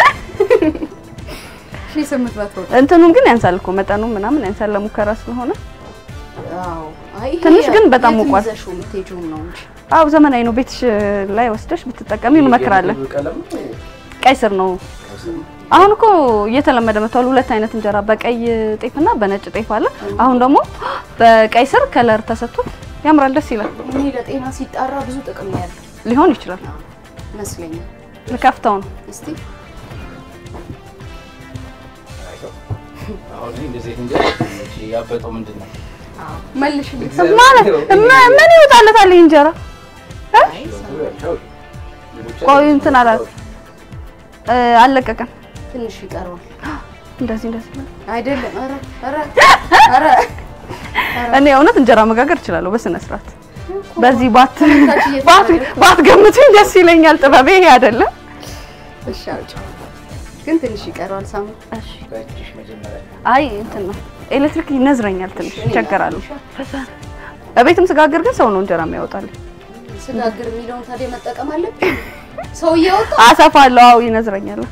ሺህ ስምንት መቶ እንትኑን ግን ያንሳል እኮ መጠኑ ምናምን ያንሳል ለሙከራ ስለሆነ። አዎ። አይ ይሄ ትንሽ ግን በጣም የትም ሞቋል። ይዘሽው የምትሄጂውም ነው እንጂ አዎ ዘመናዊ ነው። ቤትሽ ላይ ወስደሽ ብትጠቀሚ እንመክራለን። ቀለም ቀይ ስር ነው። አሁን እኮ እየተለመደ መጥቷል። ሁለት አይነት እንጀራ በቀይ ጤፍና በነጭ ጤፍ አለ። አሁን ደግሞ በቀይ ስር ከለር ተሰጥቶት ያምራል፣ ደስ ይላል። እኔ ለጤና ሲጣራ ብዙ ጥቅም ነው ያለው። ሊሆን ይችላል። ይመስለኛል። ልከፍተው ነው። እስቲ አሁን እንደዚህ እንጀራ ያበጠው ምንድን ነው? መልሽልኝ። ማለት ም- ምን ይወጣለታል ይህ እንጀራ? ቆይ እንትን አላ እ፣ አልለቀቀም። ትንሽ ይቀረዋል። እንደዚህ እንደዚህ ነው። አይደለም። ኧረ ኧረ ኧረ እኔ እውነት እንጀራ መጋገር እችላለሁ በስነ ስርዓት። በዚህ ባት ታች እየተናገረ- ባት ባትገምቱኝ ደስ ይለኛል። ጥበቤ ይሄ አይደለም። እሺ አውጪ። ግን ትንሽ ይቀረዋል። ሳሙ እሺ አይ እንትን ነው ኤሌክትሪክ ይነዝረኛል፣ ትንሽ ይቸገራሉ። በቤትም ስጋግር ግን ሰው ነው እንጀራ የሚያወጣልኝ። ስጋግር የሚለውን ታዲያ መጠቀም አለብኝ። ሰው እያወጣ አሰፋለሁ። አዎ ይነዝረኛል።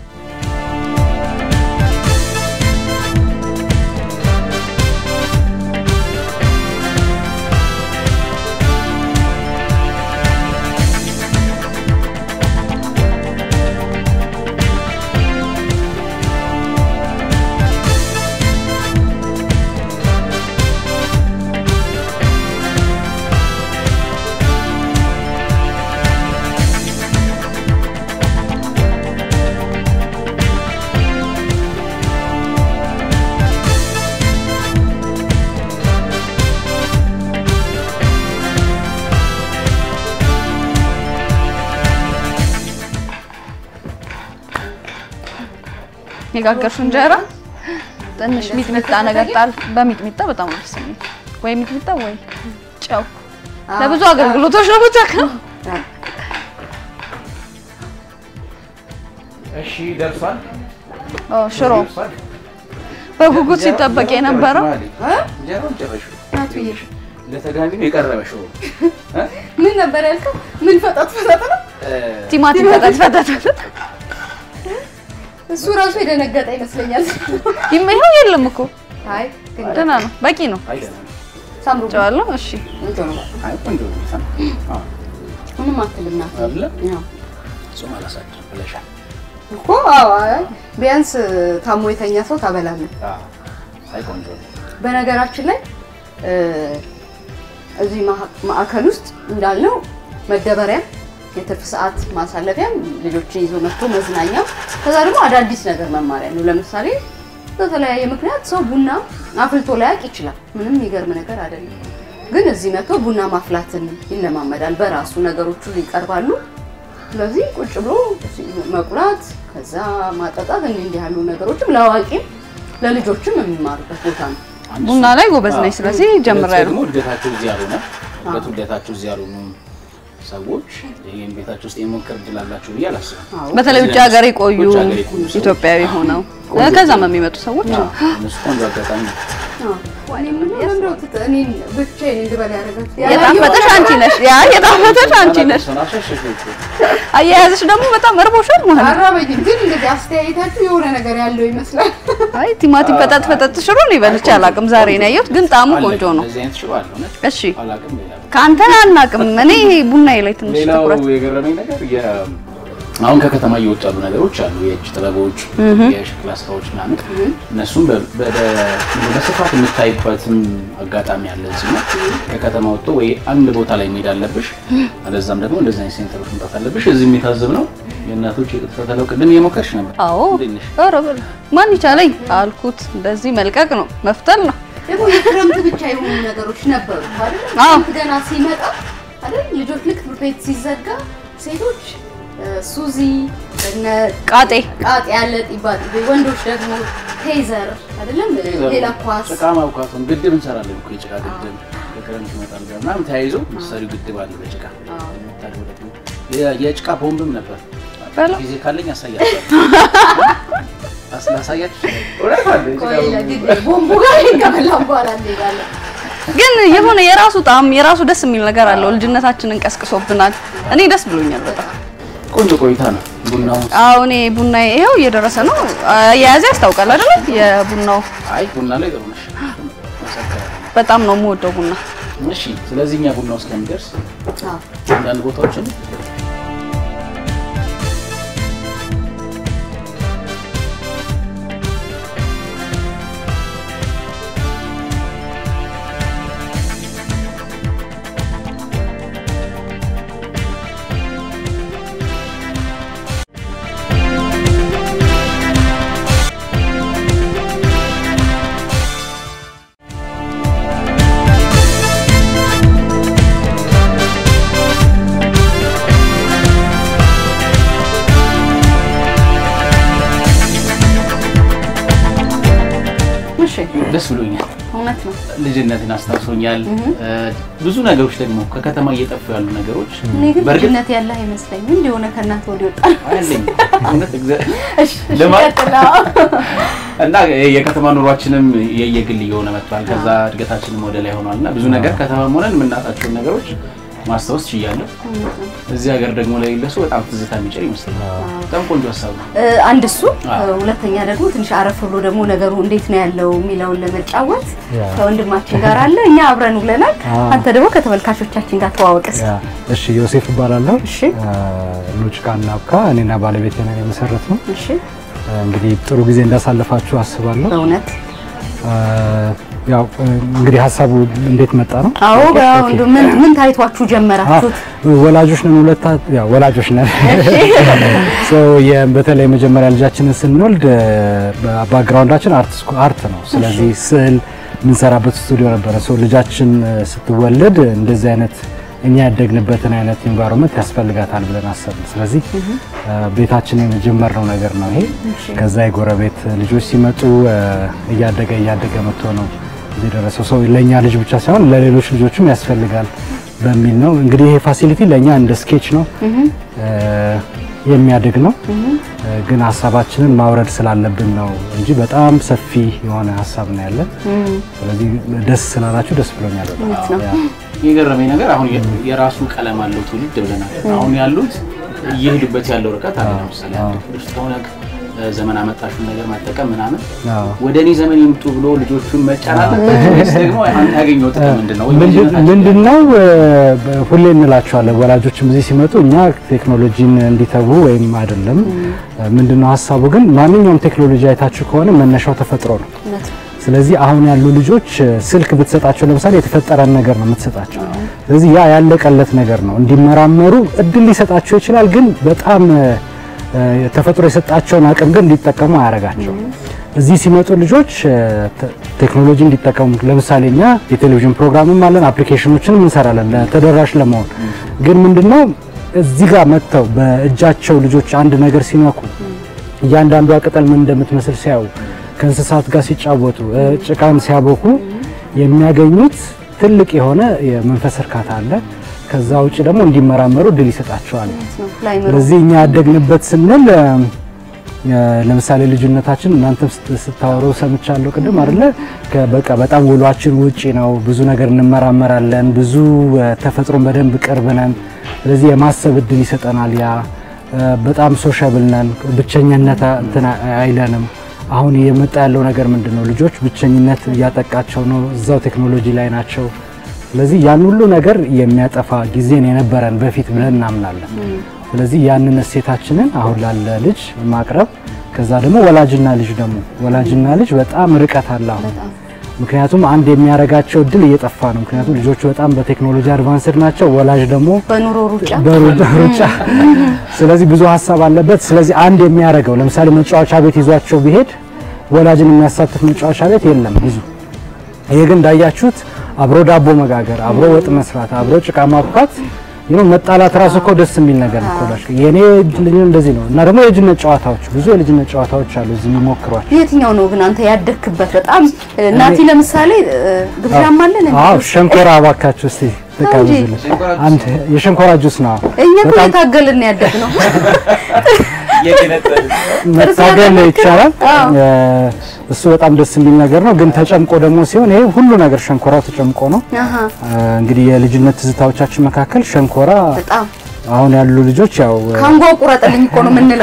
የጋገርሽው እንጀራ ትንሽ ሚጥሚጣ ነገር ጣል። በሚጥሚጣ በጣም ነው ደስ የሚል። ወይ ሚጥሚጣ ወይ ጨው ለብዙ አገልግሎቶች ነው የምጠቀመው። እሺ ደርሷል። ኦ ሽሮ በጉጉት ሲጠበቅ የነበረው እንጀራውን ጨረሽው። ለተጋቢ ነው የቀረበ ሽሮ ምን ነበር ያልከው? ምን ፈጠጥ ፈጠጥ ነው? ቲማቲም ፈጠጥ ፈጠጥ ፈጠጥ እሱ ራሱ የደነገጠ ይመስለኛል። ይሄው የለም እኮ አይ ግን ደህና ነው፣ በቂ ነው። አይደለም። ሳምሩ ጨዋለሁ። እሺ ቆንጆ ነው። አይ ቆንጆ ነው። ሰም አዎ ምንም አትልም ናት አይደለ? ያው ጾም አላሳድርም ብለሻል። እኮ አዎ፣ አይ ቢያንስ ታሞ የተኛ ሰው ታበላለህ። አዎ አይ ቆንጆ ነው። በነገራችን ላይ እ፣ እዚህ ማህ- ማዕከል ውስጥ እንዳልነው መደበሪያም የትርፍ ሰዓት ማሳለፊያም ልጆችን ይዞ መጥቶ መዝናኛ፣ ከዛ ደግሞ አዳዲስ ነገር መማሪያ ነው። ለምሳሌ በተለያየ ምክንያት ሰው ቡና አፍልቶ ላያውቅ ይችላል። ምንም የሚገርም ነገር አይደለም። ግን እዚህ መጥቶ ቡና ማፍላትን ይለማመዳል። በራሱ ነገሮቹ ይቀርባሉ። ስለዚህ ቁጭ ብሎ መቁላት፣ ከዛ ማጠጣት፣ እንዲህ እንዲህ ያሉ ነገሮችም ለአዋቂም ለልጆችም የሚማሩበት ቦታ ነው። አንድ ቡና እሱ- ላይ ጎበዝ ነኝ። ስለዚህ ሁለት ጀምሬያለሁ። ደግሞ ልደታቸው እዚህ ያልሆነ ሁለቱ ልደታቸው እዚህ ያልሆኑ ሰዎች ይህን ቤታቸው ውስጥ የሞከር እድል አላቸው ብዬ አላስብም። በተለይ ውጭ ሀገር የቆዩ ውጭ ሀገር የቆዩ ሰዎች። ኢትዮጵያዊ ሆነው ቆንጆ ከዛም የሚመጡ ሰዎች አዎ፣ እነሱ ቆንጆ አጋጣሚ ነው። የጣፈጠሽ አንቺ ነሽ። ያ የጣፈጠሽ አንቺ ነሽ። አያያዝሽ ደግሞ በጣም እርቦሻል ማለት ነው። አራበኝም ግን እንደዚህ አስተያየታችሁ የሆነ ነገር ያለው ይመስላል። አይ ቲማቲም ፈጠጥ ፈጠጥ ሽሮ ነው ይበልቼ አላውቅም። ዛሬ ነው ያየሁት፣ ግን ጣዕሙ አለ፣ ቆንጆ ነው። እንደዚህ አይነት ሽሮ አለ እውነት እሺ አላውቅም። ሌላ ከአንተ አናውቅም። እኔ ቡናዬ ላይ ትንሽ ሌላው ትኩረት የገረመኝ ነገር የ- አሁን ከከተማ እየወጡ ያሉ ነገሮች አሉ። የእጅ ጥበቦች፣ የሸክላ ስራዎች ምናምን እነሱም በ- በ- በስፋት የምታይበትም አጋጣሚ አለ። እዚህ ነው ከከተማ ወጥቶ ወይ አንድ ቦታ ላይ መሄድ አለብሽ፣ አለዛም ደግሞ እንደዚህ አይነት ሴንተሮች መምጣት አለብሽ። እዚህም የታዘብ ነው የእናቶች የቅጥታ ተለው ቅድም እየሞከርሽ ነበር። አዎ እንዴት ነሽ? ኧረ በል ማን ይቻለኝ አልኩት። እንደዚህ መልቀቅ ነው መፍተል ነው። ደግሞ የክረምት ብቻ የሆኑ ነገሮች ነበሩ አይደል? አዎ። ክረምት ገና ሲመጣ አይደል? ልጆች ልክ ትምህርት ቤት ሲዘጋ ሴቶች እ፣ ሱዚ እነ ቃጤ ቃጤ ያለ ጢባ ጢቤ፣ ወንዶች ደግሞ ቴዘር አይደለም ሌላ ኳስ ጭቃ ማብካቱን ግድብ እንሰራለን እኮ የጭቃ ግድብ ከክረምት ይመጣል ጋር ምናምን ተያይዞ ምሳሌው ግድብ አለ በጭቃ የምታደርገው ደግሞ የ- የጭቃ ቦምብም ነበር። በለው። ጊዜ ካለኝ አሳያለሁ። አስላሳያችሁ እውነት አለ የጭቃ ቆይ ቦምብ ለጊዜ ቦምቡ ጋር ከበላን በኋላ እንሄዳለን። ግን የሆነ የራሱ ጣዕም የራሱ ደስ የሚል ነገር አለው። ልጅነታችንን ቀስቅሶብናል። እኔ ደስ ብሎኛል በጣም። ቆንጆ ቆይታ ነው። ቡናው አዎ እኔ ቡና ይኸው እየደረሰ ነው። አያያዝ ያስታውቃል አይደለ? የቡናው አይ ቡና ላይ ጥሩ ነሽ። መሰከረ። በጣም ነው የምወደው ቡና። እሺ፣ ስለዚህ እኛ ቡናው እስከሚደርስ አዎ። አንዳንድ ቦታዎችን ደስ ብሎኛል። እውነት ነው። ልጅነትን አስታውሶኛል። ብዙ ነገሮች ደግሞ ከከተማ እየጠፉ ያሉ ነገሮች እኔ ግን በእርግጥ ልጅነት ያለ አይመስለኝም። እንዲህ የሆነ ከእናንተ ወዲህ ወጣ አለኝ እውነት እግዚአብሔር እሺ፣ እሺ፣ ልማት ቀጥል። እና የከተማ ኑሯችንም የየግል እየሆነ መጥቷል። ከዛ እድገታችንም ወደ ላይ ሆኗል እና ብዙ ነገር ከተማም ሆነን የምናጣቸውን ነገሮች ማስታወስ ችያለሁ። እዚህ ሀገር ደግሞ ለሌለ ሰው በጣም ትዝታ የሚጭር ይመስለኛል። በጣም ቆንጆ ሀሳብ ነው። እ፣ አንድ እሱ አዎ። እ፣ ሁለተኛ ደግሞ ትንሽ አረፍ ብሎ ደግሞ ነገሩ እንዴት ነው ያለው የሚለውን ለመጫወት ያ። ከወንድማችን ጋር አለ። እኛ አብረን ውለናል። አንተ ደግሞ ከተመልካቾቻችን ጋር ተዋወቅስ። ያ፣ እሺ ዮሴፍ እባላለሁ። እሺ። ኑጭቃ እናብካ እኔና ባለቤቴ ነን የመሰረት ነው። እሺ፣ እንግዲህ ጥሩ ጊዜ እንዳሳለፋችሁ አስባለሁ። በእውነት አ፣ ያው እንግዲህ ሀሳቡ እንዴት መጣ ነው? አዎ። ኦኬ። እንደው ምን ምን ታይቷችሁ ጀመራችሁት? አ፣ ወላጆች ነን ሁለታ ያው ወላጆች ነን። ሶ በተለይ መጀመሪያ ልጃችንን ስንወልድ ባክግራውንዳችን አርት ስኩ- አርት ነው። ስለዚህ ስዕል የምንሰራበት ስቱዲዮ ነበረ። ሶ ልጃችን እ፣ ስትወለድ እንደዚህ አይነት እኛ ያደግንበትን አይነት ኢንቫይሮንመንት ያስፈልጋታል ብለን አሰብን። ስለዚህ እ፣ ቤታችንን የጀመርነው ነገር ነው ይሄ። ከዛ የጎረቤት ልጆች ሲመጡ እ፣ እያደገ እያደገ መጥቶ ነው እዚህ የደረሰው። ሰው ለእኛ ልጅ ብቻ ሳይሆን ለሌሎች ልጆችም ያስፈልጋል በሚል ነው እንግዲህ ይሄ ፋሲሊቲ ለእኛ እንደ ስኬች ነው እ፣ የሚያድግ ነው እ፣ ግን ሀሳባችንን ማውረድ ስላለብን ነው እንጂ በጣም ሰፊ የሆነ ሀሳብ ነው ያለን። ስለዚህ ደስ ስላላችሁ ደስ ብሎኛል በጣም። ያ። የገረመኝ ነገር አሁን የ- የራሱ ቀለም አለው ትውልድ ብለናል። አሁን ያሉት እየሄዱበት ያለው ርቀት አለ። ለምሳሌ አንድ ክፍል ውስጥ ሆነ ዘመን አመጣሹን ነገር መጠቀም ምናምን አዎ። ወደ እኔ ዘመን ይምጡ ብሎ ልጆቹን መጫን አለበት ወይስ ደግሞ አንተ ያገኘው ጥቅም ምንድን ነው? ወይ ምንድን- ልጅነታችን ምንድን ነው እ፣ በ- ሁሌ እንላቸዋለን ወላጆችም እዚህ ሲመጡ እኛ ቴክኖሎጂን እንዲተዉ ወይም አይደለም። ምንድን ነው ሀሳቡ ግን ማንኛውም ቴክኖሎጂ አይታችሁ ከሆነ መነሻው ተፈጥሮ ነው። እውነት ነው። ስለዚህ አሁን ያሉ ልጆች እ፣ ስልክ ብትሰጣቸው ለምሳሌ የተፈጠረን ነገር ነው የምትሰጣቸው። ስለዚህ ያ ያለቀለት ነገር ነው። እንዲመራመሩ እድል ሊሰጣቸው ይችላል፣ ግን በጣም እ፣ እ፣ ተፈጥሮ የሰጣቸውን አቅም ግን እንዲጠቀሙ አያደርጋቸው። እዚህ ሲመጡ ልጆች እ፣ ተ- ቴክኖሎጂ እንዲጠቀሙ ለምሳሌ እኛ የቴሌቪዥን ፕሮግራምም አለን፣ አፕሊኬሽኖችንም እንሰራለን ለተደራሽ ለመሆን ግን ምንድነው እዚህ ጋር መጥተው በእጃቸው ልጆች አንድ ነገር ሲነኩ እያንዳንዷ ቅጠል ምን እንደምትመስል ሲያዩ ከእንስሳት ጋር ሲጫወቱ እ፣ ጭቃን ሲያቦኩ የሚያገኙት ትልቅ የሆነ የመንፈስ እርካታ አለ። ከዛ ውጭ ደግሞ እንዲመራመሩ ድል ይሰጣቸዋል። ላይምሮ ስለዚህ እኛ ያደግንበት ስንል እ፣ ለምሳሌ ልጅነታችን እናንተም ስት- ስታወሩ ሰምቻለሁ ቅድም አይደለ? ከ- በቃ በጣም ውሏችን ውጪ ነው። ብዙ ነገር እንመራመራለን። ብዙ እ፣ ተፈጥሮን በደንብ ቅርብ ነን። ስለዚህ የማሰብ እድል ይሰጠናል። ያ እ፣ በጣም ሶሻብል ነን። ብቸኝነት አ- እንትን አ- አይለንም። አሁን እየመጣ ያለው ነገር ምንድን ነው? ልጆች ብቸኝነት እያጠቃቸው ነው። እዛው ቴክኖሎጂ ላይ ናቸው። ስለዚህ ያን ሁሉ ነገር የሚያጠፋ ጊዜን የነበረን በፊት ብለን እናምናለን። ስለዚህ ያንን እሴታችንን አሁን ላለ ልጅ ማቅረብ ከዛ ደግሞ ወላጅና ልጅ ደግሞ ወላጅና ልጅ በጣም ርቀት አለ አሁን። ምክንያቱም አንድ የሚያረጋቸው እድል እየጠፋ ነው። ምክንያቱም ልጆቹ በጣም በቴክኖሎጂ አድቫንስድ ናቸው። ወላጅ ደግሞ በኑሮ ሩጫ በሩጫ ሩጫ ስለዚህ ብዙ ሀሳብ አለበት። ስለዚህ አንድ የሚያደርገው ለምሳሌ መጫወቻ ቤት ይዟቸው ቢሄድ ወላጅን የሚያሳትፍ መጫወቻ ቤት የለም ብዙ። ይሄ ግን እንዳያችሁት አብሮ ዳቦ መጋገር፣ አብሮ ወጥ መስራት፣ አብሮ ጭቃ ማብኳት ይሄ መጣላት ራሱ እኮ ደስ የሚል ነገር ነው። ኮላሽ የኔ ልጅ እንደዚህ ነው እና ደግሞ የልጅነት ጨዋታዎች ብዙ የልጅነት ጨዋታዎች አሉ እዚህ የሚሞክሯቸው። የትኛው ነው ግን አንተ ያደግክበት? በጣም እናቲ ለምሳሌ እ፣ ግብዣም አለን እንዴ? አዎ ሸንኮራ እባካችሁ እስቲ ተቀበሉልን። ሸንኮራ ጁስ አንድ የሸንኮራ ጁስ ነው እኛ እኮ በጣም የታገልን ያደግ ነው። የገነጠል መታገል ይቻላል። እ፣ እሱ በጣም ደስ የሚል ነገር ነው። ግን ተጨምቆ ደግሞ ሲሆን ይሄ ሁሉ ነገር ሸንኮራው ተጨምቆ ነው። አሃ እ፣ እንግዲህ የልጅነት ትዝታዎቻችን መካከል ሸንኮራ በጣም አሁን ያሉ ልጆች ያው እ፣ ካንጓ ቁረጥልኝ እኮ ነው የምንለው።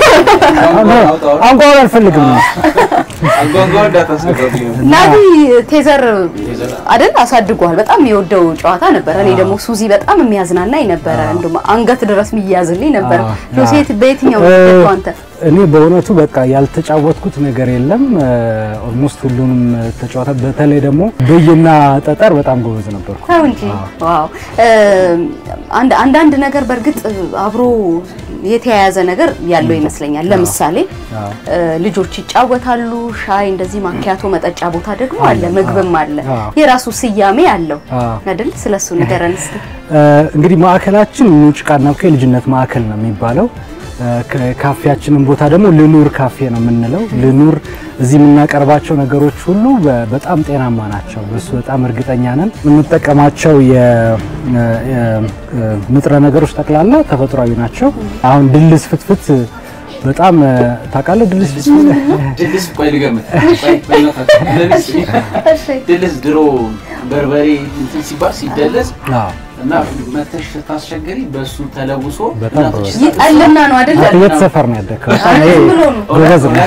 አንጓውን አልፈልግም ነው አንጓንጓ እንዳታስገባብኝ ነው። ናዲ ቴዘር አይደል አሳድጓል። በጣም የወደው ጨዋታ ነበረ። እኔ ደግሞ ሱዚ በጣም የሚያዝናናኝ ነበረ። እንደውም አንገት ድረስ የሚያዝልኝ ነበረ። አዎ፣ ጆሴት በየትኛው እ፣ ነው አንተ? እኔ በእውነቱ በቃ ያልተጫወትኩት ነገር የለም። ኦልሞስት ሁሉንም ተጫወተ። በተለይ ደግሞ ብይና ጠጠር በጣም ጎበዝ ነበርኩ። ተው እንጂ ዋው! እ፣ አንድ አንዳንድ ነገር በእርግጥ አብሮ የተያያዘ ነገር ያለው ይመስለኛል። ለምሳሌ አዎ። እ፣ ልጆች ይጫወታሉ። ሻይ እንደዚህ ማኪያቶ መጠጫ ቦታ ደግሞ አለ፣ ምግብም አለ። አዎ። የራሱ ስያሜ አለው አዎ። አይደል? ስለሱ ንገረን እስቲ። እ፣ እንግዲህ ማዕከላችን ኑጭቃና እኮ የልጅነት ማዕከል ነው የሚባለው። ካ- ካፌያችንን ቦታ ደግሞ ልኑር ካፌ ነው የምንለው። ልኑር እዚህ የምናቀርባቸው ነገሮች ሁሉ በ- በጣም ጤናማ ናቸው። በሱ በጣም እርግጠኛ ነን። የምንጠቀማቸው የ- የ- ንጥረ ነገሮች ጠቅላላ ተፈጥሯዊ ናቸው። አሁን ድልስ ፍትፍት በጣም ታውቃለህ? ድልስ ፍትፍት ድልስ ቆይ ልገምት። ቆይ በእናታችሁ ድልስ ድልስ ድሮ በርበሬ እንትን ሲባል ሲደለስ አዎ፣ እና መተሽ ስታስቸግሪ በእሱ ተለውሶ በጣም እናቶች ጎበዝ። ይጠልና ነው አይደለ? አንተ የት ሰፈር ነው ያደግከው? በጣም ይሄ ብሎ ነው። ጎበዝ ነው።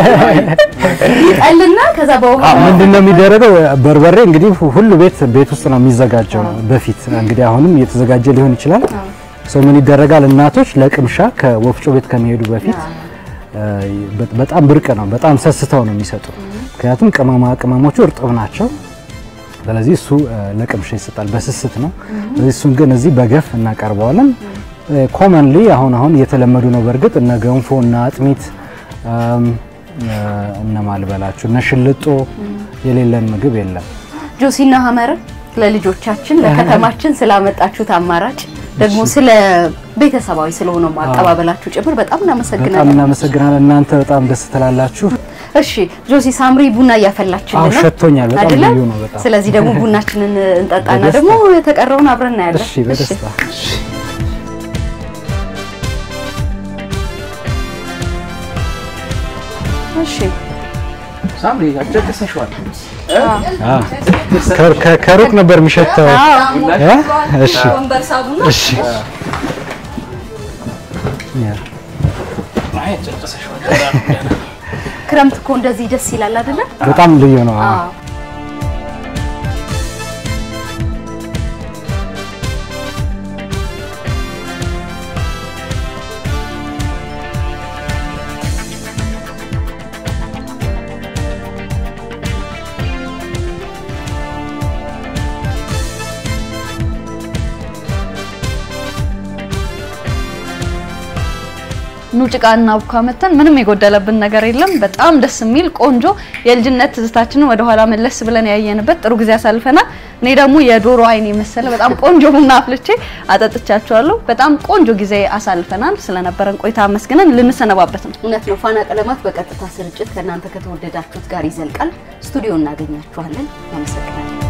ይጠልና ከዛ በውሃ ምንድን ነው የሚደረገው? በርበሬ እንግዲህ ሁሉ ቤት ቤት ውስጥ ነው የሚዘጋጀው በፊት እንግዲህ አሁንም እየተዘጋጀ ሊሆን ይችላል። ሰው ምን ይደረጋል? እናቶች ለቅምሻ ከወፍጮ ቤት ከመሄዱ በፊት እ፣ በ- በጣም ብርቅ ነው። በጣም ሰስተው ነው የሚሰጡ። ምክንያቱም ቅመማ ቅመሞቹ እርጥብ ናቸው። ስለዚህ እሱ እ፣ ለቅምሻ ይሰጣል፣ በስስት ነው። ስለዚህ እሱን ግን እዚህ በገፍ እናቀርበዋለን። ኮመንሊ አሁን አሁን እየተለመዱ ነው። በእርግጥ እነ ገንፎ እነ አጥሚት እም፣ እ፣ እነ ማልበላችሁ እነ ሽልጦ የሌለን ምግብ የለም። ጆሲና ሀመርን ለልጆቻችን ለከተማችን ስላመጣችሁት አማራጭ ደግሞ ስለ ቤተሰባዊ ስለሆነው አቀባበላችሁ ጭምር በጣም በጣም እናመሰግናለን። እናመሰግናለን። እናንተ በጣም ደስ ትላላችሁ። እሺ ጆሲ ሳምሪ ቡና እያፈላችልን አዎ፣ ነው ሸቶኛል። በጣም አይደለ? ልዩ ነው በጣም። ስለዚህ ደግሞ ቡናችንን እንጠጣና በደስታ። ደግሞ የተቀረውን አብረን እናያለን። እሺ፣ በደስታ እሺ ሳምሪ አጨቅሰሽዋል። አዎ። ከ- ከ- ከሩቅ ነበር የሚሸተው። እ? እሺ ወንበር ሳቡና እሺ ያ አይ አጨቅሰሽዋል። ክረምት እኮ እንደዚህ ደስ ይላል አይደለ? በጣም ልዩ ነው። አዎ። አዎ። ኑ ጭቃ እና ቡካ መተን ምንም የጎደለብን ነገር የለም። በጣም ደስ የሚል ቆንጆ የልጅነት ትዝታችንን ወደኋላ መለስ ብለን ያየንበት ጥሩ ጊዜ አሳልፈናል። እኔ ደግሞ የዶሮ አይን የመሰለ በጣም ቆንጆ ቡና አፍልቼ አጠጥቻችኋለሁ። በጣም ቆንጆ ጊዜ አሳልፈናል። ስለነበረን ቆይታ አመስግነን ልንሰነባበት ነው። እውነት ነው። ፋና ቀለማት በቀጥታ ስርጭት ከእናንተ ከተወደዳችሁት ጋር ይዘልቃል። ስቱዲዮ እናገኛችኋለን። አመሰግናለን።